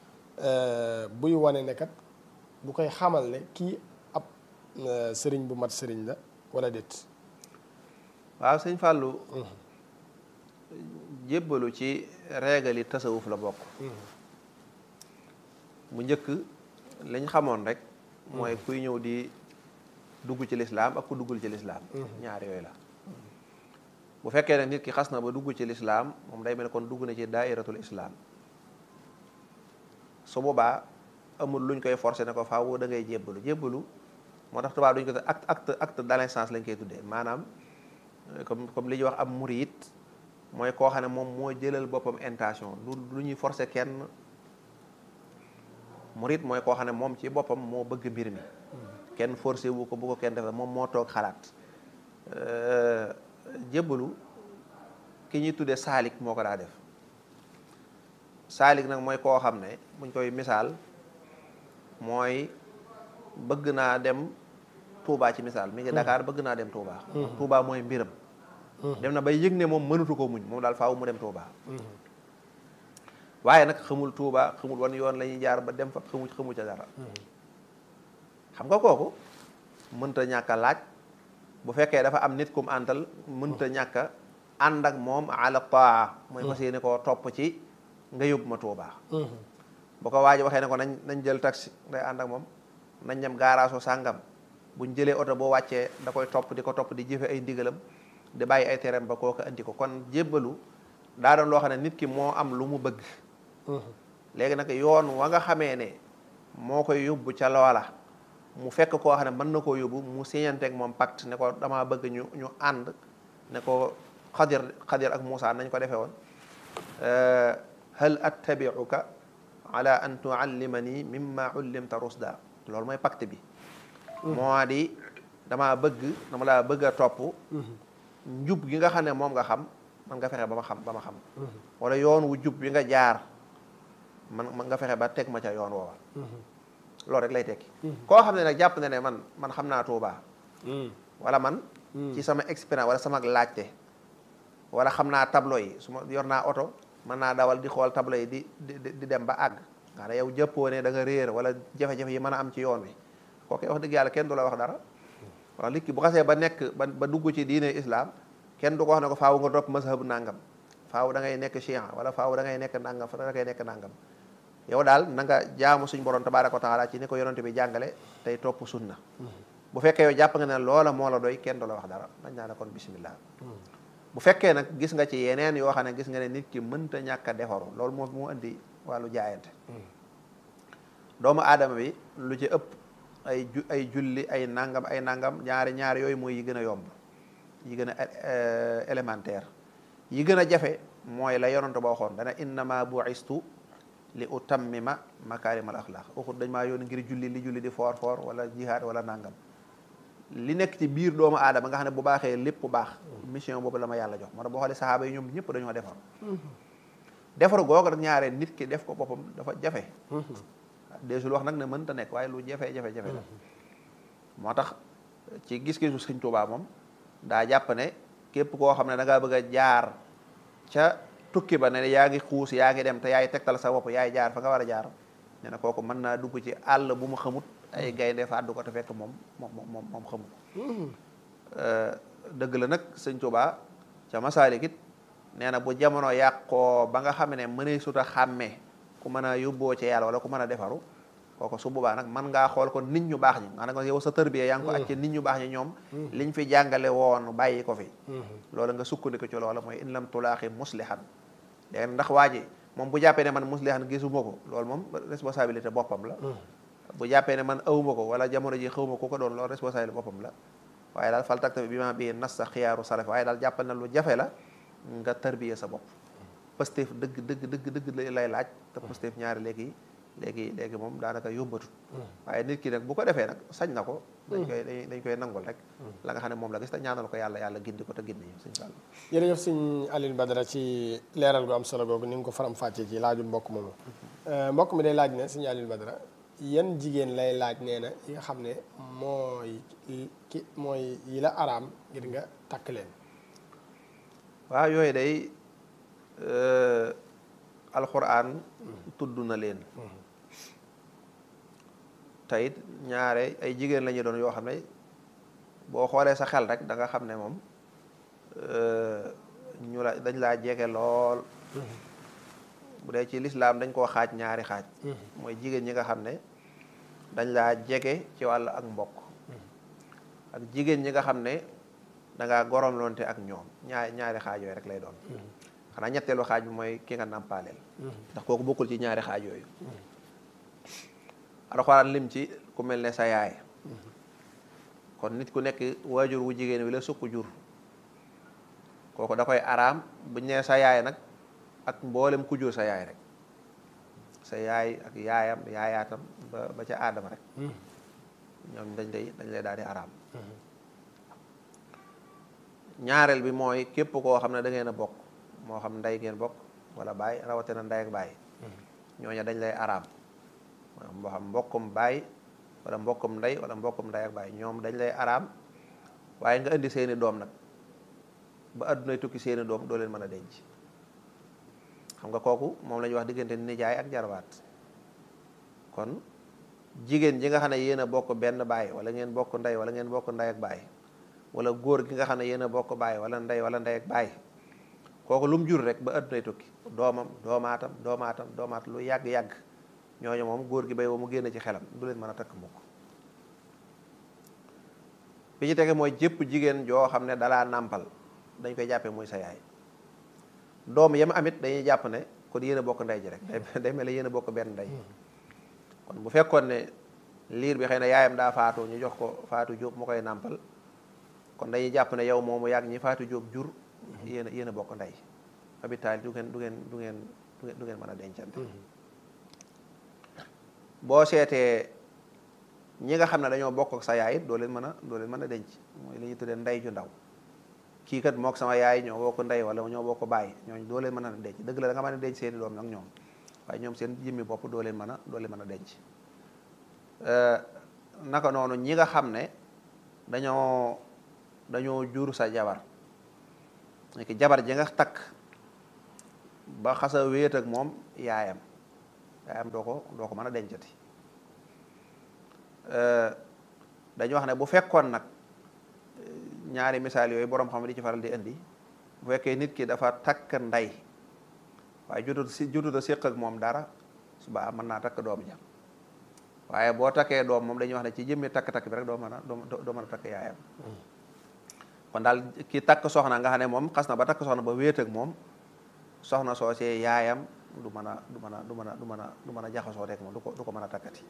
buy wane ne kat bu koy xamal ne kii ab sëriñ bu mat sëriñ la wala déet waaw sëñ Fallou jébbalu ci reegali tasawuf la bokk bu njëkk liñ xamoon rek mooy kuy ñëw di dugg ci lislaam ak ku duggul ci lislaam ñaar yooyu la bu fekkee ne nit ki xas na ba dugg ci lislaam moom day mel kon dugg na ci daairatul islaam su boobaa amul luñ koy forcé ne ko faaw da ngay jébbalu jébbalu moo tax tubaab duñ ko acte acte acte d'allégeance lañ koy tuddee maanaam comme comme li ñuy wax am murit mooy koo xam ne moom moo jëlal boppam intention lu lu ñuy forcé kenn murit mooy koo xam ne moom ci boppam moo bëgg mbir mi kenn forcé wu ko bu ko kenn defee moom moo toog xalaat jébbalu ki ñuy tuddee saalik moo ko daa def saalik nag mooy koo xam ne buñ koy misaal mooy bëgg naa dem Touba ci misaal mi ngi Dakar bëgg naa dem Touba. Touba mooy mbiram. dem na bay yëg ne moom mënatu ko muñ moom daal faaw mu dem Touba. waaye nag xamul Touba xamul wan yoon la ñuy jaar ba dem fa xamu xamu ca dara. xam nga kooku mënta ñàkk a laaj bu fekkee dafa am nit kum àntal mënta ñàkk a ànd ak moom ala taa mooy fas yéene koo topp ci nga yóbbu ma Touba. bu ko waaji waxee ne ko nañ nañ jël taxi day ànd ak moom nañ dem gaaraasu sàngam buñ jëlee oto boo wàccee da koy topp di ko topp di jëfe ay ndigalam di bàyyi ay tereem ba kooku andi ko kon jébbalu daa doon loo xam ne nit ki moo am lu mu bëgg léegi nag yoon wa nga xamee ne moo koy yóbbu ca loola mu fekk koo xam ne mën na koo yóbbu mu siñanteeg moom pacte ne ko damaa bëgg ñu ñu ànd ne ko xadir xadir ak Moussa nañ ko defee woon hal attabiuka ala an tuallimani mimma ullimta rusda loolu mooy pacte bi moo di damaa bëgg dama laa bëgg a topp njub gi nga xam ne moom nga xam man nga fexe ba ma xam ba ma xam wala yoon wu jub bi nga jaar man man nga fexe ba teg ma ca yoon woowa loolu rek lay tekki koo xam ne nag jàpp na ne man man xam naa Tuubaa wala man ci sama expérience wala sama laajte wala xam naa tableau yi su ma yor naa oto mën naa dawal di xool tableau yi di di di dem ba àgg nga ne yow jëppoo ne da nga réer wala jafe-jafe yi mën a am ci yoon wi kooku wax dëgg yàlla kenn du la wax dara wala nit ki bu xasee ba nekk ba ba dugg ci diine islam kenn du ko wax ne ko faaw nga topp mazhab nangam faaw da ngay nekk chian wala faaw da ngay nekk nangam fa da ngay nekk nangam yow daal na nga jaamu suñ borom tabaaraka wa taala ci ni ko yonente bi jàngale tey topp sunna bu fekkee yow jàpp nga ne loola moo la doy kenn du la wax dara dañ naa la kon bismillah bu fekkee nag gis nga ci yeneen yoo xam ne gis nga ne nit ki mënta ñàkk a defaru loolu moo moo indi wàllu jaayante doomu aadama bi lu ci ëpp ay ju ay julli ay nangam ay nangam ñaari ñaari yooyu mooy yi gën a yomb yi gën a élémentaire yi gën a jafe mooy la yonante ba waxoon dana innama bu'istu li utammima makaarimal axlaaq waxut dañ maa yoon ngir julli li julli di foor foor wala jihaad wala nangam li nekk ci biir doomu aadama nga xam ne bu baaxee lépp bu baax mission boobu la ma yàlla jox moo tax boo xoolee saxaaba yi ñoom ñëpp dañoo defar defar googu rek ñaaree nit ki def ko boppam dafa jafe deesul wax nag ne mënta nekk waaye lu jafe jafe jafe la moo tax ci gis-gisu sëñ Tuubaa moom daa jàpp ne képp koo xam ne da ngaa bëgg a jaar ca tukki ba ne yaa ngi xuus yaa ngi dem te yaay tegtal sa bopp yaay jaar fa nga war a jaar ne na kooku mën naa dugg ci àll bu mu xamut ay gaynde fàddu ko te fekk moom moom moom moom xamu ko dëgg la nag sëñ Tuubaa ca Masaalik it nee na bu jamono yàqoo ba nga xam ne mënee sut a xàmmee ku mën a yóbboo ci yàlla wala ku mën a defaru kooku su boobaa nag mën ngaa xool ko nit ñu baax ñi maanaam yow sa tërbiya yaa ngi ko acc nit ñu baax ñi ñoom liñ fi jàngale woon bàyyi ko fi loolu nga sukkandiku ci loola mooy in lam tulaaxi muslihan léegi ndax waa ji moom bu jàppee ne man muslihan gisuma ko loolu moom responsabilité boppam la bu jàppee ne man awuma ko wala jamono ji xawma ko ko doon loolu responsabilité boppam la waaye daal fal takta bi ma bii nas sa xiyaaru salaf waaye daal jàppal na lu jafe la nga tarbiya sa bopp Pastef dëgg dëgg dëgg dëgg lay laaj te Pastef ñaari léegi léegi léegi moom daanaka yombatut waaye nit ki nag bu ko defee nag sañ na ko dañ koy dañ koy nangul rek la nga xam ne moom la gis te ñaanal ko yàlla yàlla gindi ko te gindi sëñ Fall jërëjëf sëñ Alioune Badara ci leeral gu am solo googu ni nga ko faram fàccee ci laaju mbokk moomu mbokk mi day laaj ne sëñ Alioune Badara yan jigéen lay laaj nee na yi nga xam ne mooy ki mooy yi la araam ngir nga takk leen waaw yooyu day alxuraan tudd na leen teyit ñaare ay jigéen la ñu doon yoo xam ne boo xoolee sa xel rek da nga xam ne moom ñu la dañ laa jege lool bu dee ci lislaam dañ koo xaaj ñaari xaaj mooy jigéen ñi nga xam ne dañ laa jege ci wàll ak mbokk ak jigéen ñi nga xam ne da ngaa goromloonte ak ñoom ñaari ñaari xaaj yooyu rek lay doon xanaa ñetteelu xaaj bi mooy ki nga nàmpaaleel ndax kooku bokkul ci ñaari xaaj yooyu alxuraan lim ci ku mel ne sa yaay kon nit ku nekk waajur wu jigéen wi la sukk jur kooku da koy araam buñ ne sa yaay nag ak mboolem ku jur sa yaay rek sa yaay ak yaayam yaayaatam ba ba ca aadama rek ñoom dañ lay dañ lay daal di araam ñaareel bi mooy képp koo xam ne da ngeen a bokk moo xam ndey ngeen bokk wala baay rawatina ndey ak baay ñooña dañ lay araam moo xam mbokkum baay wala mbokkum ndey wala mbokkum ndey ak baay ñoom dañ lay araam waaye nga indi seeni doom nag ba addunay tukki seeni doom doo leen mën a denc xam nga kooku moom la ñuy wax diggante nijaay ak jarbaat kon jigéen ji nga xam ne yéen a bokk benn baay wala ngeen bokk ndey wala ngeen bokk ndey ak baay wala góor gi nga xam ne yéen a bokk baay wala ndey wala ndey ak baay kooku lu mu jur rek ba addunay tukki doomam doomaatam doomaatam doomaat lu yàgg-yàgg ñooñu moom góor gi bay ba mu génn ci xelam du leen mën a takk mukk bi ci tege mooy jëpp jigéen joo xam ne dalaa nàmpal dañ koy jàppee muy sa yaay doom yam amit dañuy jàpp ne kon yéen a bokk ndey ji rek day mel ne yéen a bokk benn ndey kon bu fekkoon ne liir bi xëy na yaayam daa faatu ñu jox ko faatu jóob mu koy nàmpal kon dañuy jàpp ne yow moomu yàgg ñi faatu jóob jur yéen a yéen a bokk ndey habitaal du ngeen du ngeen du ngeen du ngeen mën a dencante boo seetee ñi nga xam ne dañoo bokk ak sa yaay it doo leen mën a doo leen mën a denc mooy li ñuy tuddee ndey ju ndaw kii kat mook sama yaay ñoo bokk ndey wala ñoo bokk baay ñooñu doo leen mën a denc dëgg la da nga mën a denc seeni doom nag ñoom waaye ñoom seen jëmmi bopp doo leen mën a doo leen mën a denc naka noonu ñi nga xam ne dañoo dañoo jur sa jabar ki jabar ji nga takk ba xasa wéet ak moom yaayam yaayam doo ko doo ko mën a dencati dañu wax ne bu fekkoon nag ñaari misaal yooyu boroom xam di ci faral di indi bu fekkee nit ki dafa takk ndey waaye jotut si jotut a séq ak moom dara suba mën naa takk doom ja waaye boo takkee doom moom dañuy wax ne ci jëmmi takk-takk bi rek doo mën a doo mën a takk yaayam kon daal ki takk soxna nga xam ne moom xas na ba takk soxna ba wéet ak moom soxna soosee yaayam du mën a du mën a du mën a du mën a du mën a jaxasoo rek moom du ko du ko mën a takkati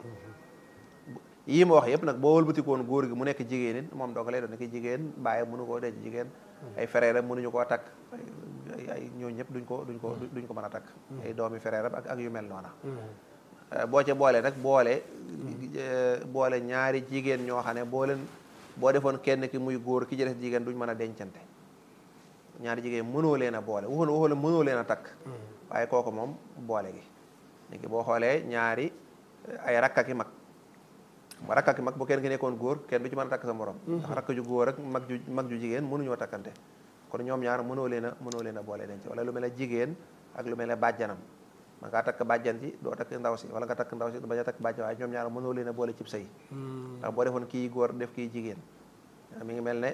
yii ma wax yëpp nag boo wëlbatikoon góor gi mu nekk jigéen it moom doo ko lay doon nekk jigéen bàyyi mënu koo denc jigéen ay frère mënuñu koo takk ay ñooñu ñëpp duñ ko duñ ko duñ ko mën a takk ay doomi frère ak ak yu mel noona boo ca boole nag boole boole ñaari jigéen ñoo xam ne boo leen boo defoon kenn ki muy góor ki ci des jigéen duñ mën a dencante ñaari jigéen mënoo leen a boole waxoon waxoon mënoo leen a takk waaye kooku moom boole gi léegi boo xoolee ñaari ay rakka ki mag ba rakka ki mag bu kenn ki nekkoon góor kenn du ci mën a takk sa morom ndax rakk ju góor ak mag ju mag ju jigéen mënuñoo takkante kon ñoom ñaar mënoo leen a mënoo leen a boole denc wala lu mel ne jigéen ak lu mel ne bàjjanam ma ngaa takk bàjjan ji doo takk ndaw si wala nga takk ndaw si bañ a takk bàjjan waaye ñoom ñaar mënoo leen a boole cib sëy ndax boo defoon kii góor def kii jigéen mi ngi mel ne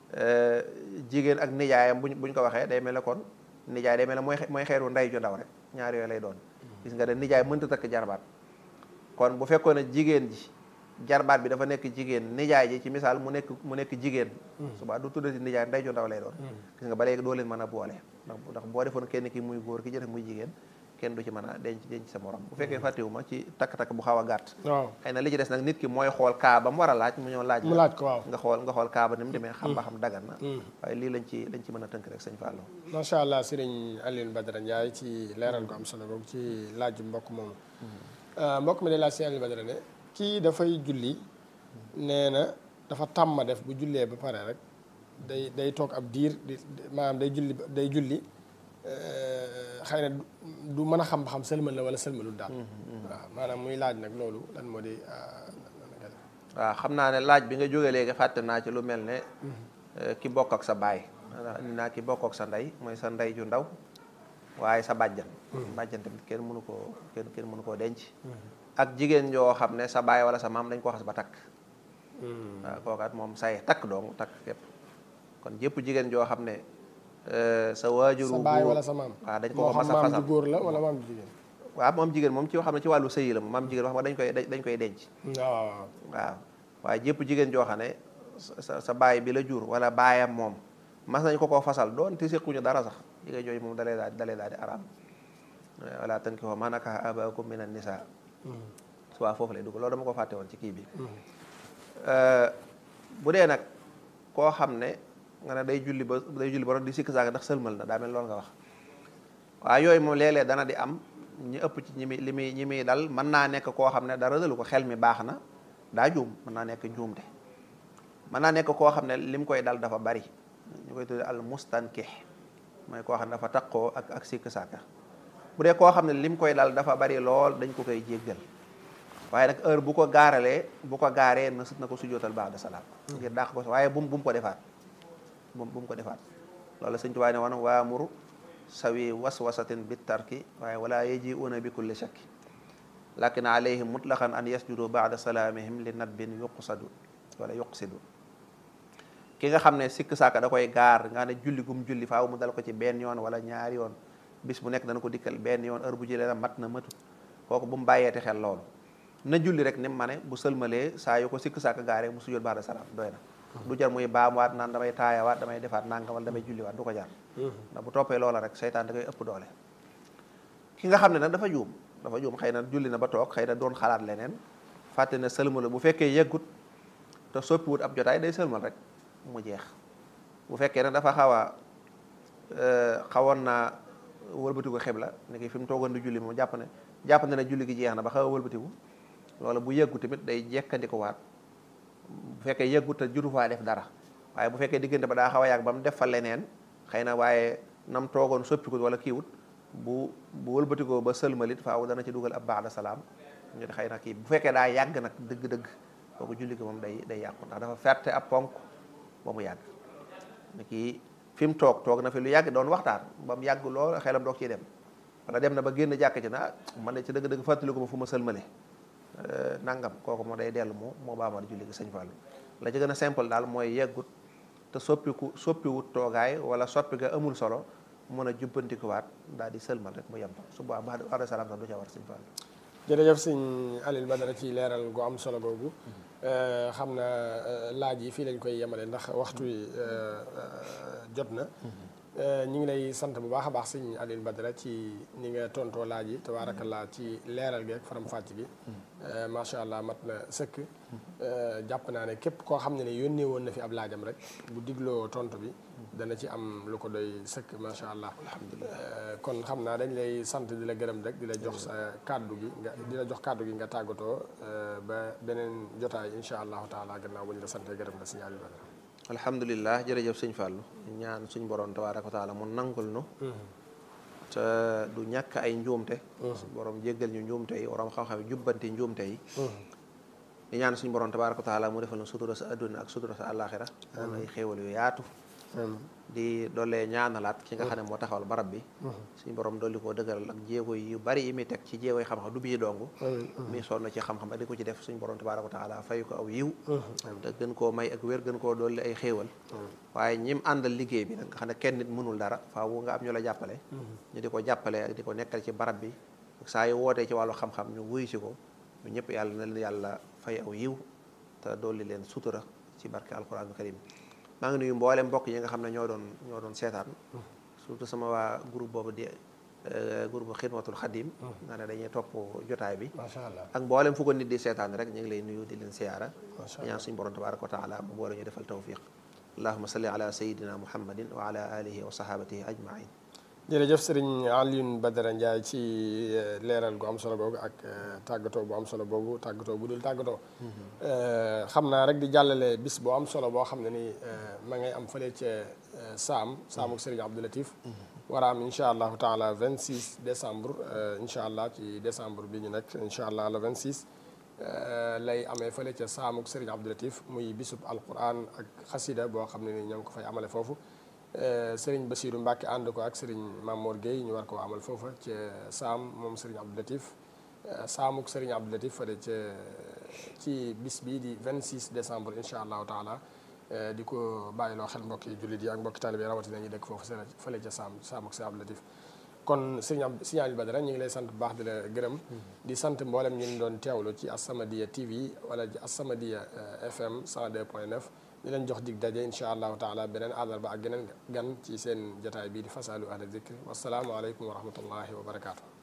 jigéen ak nijaayam buñ buñ ko waxee day mel ne kon nijaay day mel ne mooy mooy xeeru ndey ju ndaw rek ñaar yooyu lay doon gis nga de nijaay mënta takk jarbaat kon bu fekkoon ne jigéen ji jarbaat bi dafa nekk jigéen nijaay ji ci misaal mu nekk mu nekk jigéen suba du tuddati nijaay ndey ju ndaw lay doon gis nga ba léegi doo leen mën a boole ndax ndax boo defoon kenn ki muy góor ki jëf muy jigéen kenn du ci mën a denc denc sa morom bu fekkee fàttewuma ci takk-takk bu xaw a gàtt waaw xëy na li ci des nag nit ki mooy xool kaa ba mu war a laaj mu ñëw laaj mu laaj ko waaw nga xool nga xool kaa ba ni mu demee xam ba xam dagan na waaye lii lañ ci lañ ci mën a tënk rek sëñ Fallou macha allah sëriñ Alioune Badara Ndiaye ci leeral ko am solo boobu ci laaj mbokk moomu mbokk mi day laaj si Alioune Badara ne kii dafay julli nee na dafa tàmma def bu jullee ba pare rek day day toog ab diir di maanaam day julli day julli xëy na du mën a xam ba xam sëlmal la wala sëlmalul daal waaw maanaam muy laaj nag loolu lan moo di waaw xam naa ne laaj bi nga jógee léegi fàtte naa ci lu mel ne ki bokk ak sa baay ni naa ki bokk ak sa ndey mooy sa ndey ju ndaw waaye sa bàjjan bàjjan tamit kenn mënu koo kenn kenn mënu koo denc ak jigéen yoo xam ne sa baay wala sa maam dañ ko xas ba takk waaw kookaat moom say takk dong takk képp kon jëpp jigéen joo xam ne sa waajuru sa baay wala sa maam waaw dañ ko moo ko mas xam a maam fasal ju góor la wala maam ju jigéen waaw moom jigéen moom ci xam ne ci wàllu sëyi la moom maam jigéen wax nga dañ koy dañ koy denc waaw waaw waaye jëpp jigéen joo xam ne sa sa baay bi la jur wala baayam moom mas nañ ko koo fasal doon ti séquñu dara sax jigéen jooju moom dalee daal dalee daal di araam wala tankihu maa nakaha abaakum minan nisaa suwaa foofu lay dugg loolu dama ko fàtte woon ci kii bi bu dee nag koo xam ne nga ne day julli ba day julli ba di sikk saaka ndax sëlmal na daa mel loolu nga wax waaye yooyu moom léeg-léeg dana di am ñi ëpp ci ñi muy li muy ñi muy dal mën naa nekk koo xam ne dara dalu ko xel mi baax na daa juum mën naa nekk njuumte mën naa nekk koo xam ne lim koy dal dafa bari ñu koy tudde al mustankih mooy koo xam ne dafa taqoo ak ak sikk saaka bu dee koo xam ne lim koy dal dafa bari lool dañ ko koy jéggal waaye nag heure bu ko gaaralee bu ko gaaree na sut na ko sujootal baax de salaam ngir dàq ko waaye bu mu bu mu ko defaat bu bu mu ko defaat loolu sëñ Tuubaa ne woon waamuru sawi waswasatin bi tarki waaye wala yajiuna bi kulli shakki lakin alayhim mutlaqan an yasjudu baada salaamihim li nadbin yuqsadu wala yuqsidu ki nga xam ne sikk saaka da koy gaar nga ne julli gum julli faaw mu dal ko ci benn yoon wala ñaari yoon bis bu nekk dana ko dikkal benn yoon heure bu jëlee la mat na matut kooku bu mu bàyyeeti xel loolu na julli rek ni mu ma ne bu sëlmalee saa yu ko sikk saaka gaaree mu sujjoot baax de salaam doy na du jar muy baamuwaat naan damay taayawaat damay defaat nangam wala damay julliwaat du ko jar ndax bu toppee loola rek seytaan da koy ëpp doole ki nga xam ne nag dafa juum dafa juum xëy na julli na ba toog xëy na doon xalaat leneen fàtte na sëlmalu bu fekkee yeggut te soppiwut ab jotaay day sëlmal rek mu jeex bu fekkee ne dafa xaw a xawoon naa wëlbatiku xibla ni ki fi mu toogoon di julli moom jàpp ne jàpp ne ne julli gi jeex na ba xaw a wëlbatiku loolu bu yeggu tamit day jekkandiko waat bu fekkee yeggut te juru faa def dara waaye bu fekkee diggante ba daa xaw a yàgg ba mu def fa leneen xëy na waaye nam toogoon soppikut wala kiiwut bu bu wëlbatikoo ba sëlmalit faaw dana ci dugal ab baax de salaam ñu xëy na kii bu fekkee daa yàgg nag dëgg-dëgg kooku julli gi moom day day yàqu ndax dafa ferte ab ponk ba mu yàgg ne kii fi mu toog toog na fi lu yàgg doon waxtaan ba mu yàgg lool xelam doog ciy dem wala dem na ba génn jàkk ci na man ne ci dëgg-dëgg fàttaliku ma fu ma sëlmale nangam kooku moo day dellu moo moo baamal julli gi sëñ Fallu la ci gën a simple daal mooy yeggut te soppiku soppiwut toogaay wala soppi ga amul solo mën a jubbantikuwaat daal di sëlmal rek mu yem fa su boobaa ba ada salaam sax du ca war sëñ Fallu jërëjëf sëñ Alioune Badara ci leeral gu am solo googu xam na laaj yi fii lañ koy yemale ndax waxtu wi jot na ñu ngi lay sant bu baax a baax sëñ Alioune Badara ci ni nga tontoo laaj yi tabaarakallaa ci leeral gi ak faram fàcc gi macha allah mat na sëkk jàpp naa ne képp koo xam ne ne yónnee woon na fi ab laajam rek bu digloo tontu bi dana ci am lu ko doy sëkk macha allah alhamdulilah kon xam naa dañ lay sant di la gërëm rek di la jox sa kàddu gi nga di la jox kàddu gi nga tàggatoo ba beneen jotaay incha allahu taala gannaaw bu ñu la santee gërëm la sëñ Alioune Badara alhamdulilah jërëjëf sëñ Fallou ñaan suñ borom tabaaraka wa taala mu nangul nu te du ñàkk ay njuumte borom jéggal ñu njuumte yi borom xam-xam yi jubbanti njuumte yi di ñaan suñ borom tabaaraka wa taala mu defal na sutura sa adduna ak sutura sa àllaaxira daan ay xéewal yu yaatu di doolee ñaanalaat ki nga xam ne moo taxawal barab bi suñ borom dolli koo dëgëral ak jéego yu bari yi muy teg ci jéego yi xam-xam du bii dong mi sonn ci xam-xam ak di ko ci def suñ borom tabaaraka wa taala fay ko aw yiw te gën koo may ak wér gën koo dolli ay xéewal waaye ñim àndal liggéey bi nag nga xam ne kenn nit mënul dara faaw nga am ñu la jàppale ñu di ko jàppale ak di ko nekkal ci barab bi ak saa yu wootee ci wàllu xam-xam ñu wuyu si ko ñu ñëpp yàlla na leen yàlla fay aw yiw te dolli leen sutura ci barke alquran karim maa ngi nuyu mboolem mbokk yi nga xam ne ñoo doon ñoo doon seetaan surtout sama waa groupe boobu di groupe xidmatul xadim nga ne dañuy topp jotaay bi macha allah ak mboolem fu ko nit di seetaan rek ñu ngi lay nuyu di leen siyaara ñaan suñu borom tabaraka wa taala mu boole ñu defal tawfiq allahuma salli ala sayidina muhammadin wa ala alihi wa sahabatihi ajmain jërëjëf sëriñ Alioune Badara Ndiaye ci leeral gu am solo googu ak tàggatoo bu am solo boobu tàggatoo bu dul tàggatoo xam naa rek di jàllale bis bu am solo boo xam ne ni ma ngay am fële ca saam saamuk sëriñ Abdou Latif war a am incha allahu taala 26 décembre incha allah ci décembre bi ñu nekk incha allah le 26 lay amee fële ca saamuk sëriñ Abdou Latif muy bisub alquran ak xasida boo xam ne ni ñoo ngi ko fay amale foofu Sëriñ Basiiru Mbàkke ànd ko ak Sëriñ Mamour Gueye ñu war koo amal foofa ci saam moom Sëriñ Abdou Latif saamuk Sëriñ Abdou Latif fële ca ci bis bii di 26 décembre incha allahu taala di ko bàyyiloo xel mbokki jullit yi ak mbokki taalibe yi rawatina ñu dëkk foofu fële ca saam saamuk Sëriñ Abdou Latif kon Sëriñ Ab Sëriñ Alioune Badara ñu ngi lay sant bu baax di la gërëm di sant mboolem ñu ngi doon teewlu ci As-Samadiyya TV wala ci As-Samadiyya FM 102.9 di leen jox dig daje incha allahu taala beneen àllarba ak geneen gan ci seen jotaay bii di fasalu ahla zikri wasalaamu aleykum wa rahmatullahi wa barakaatu.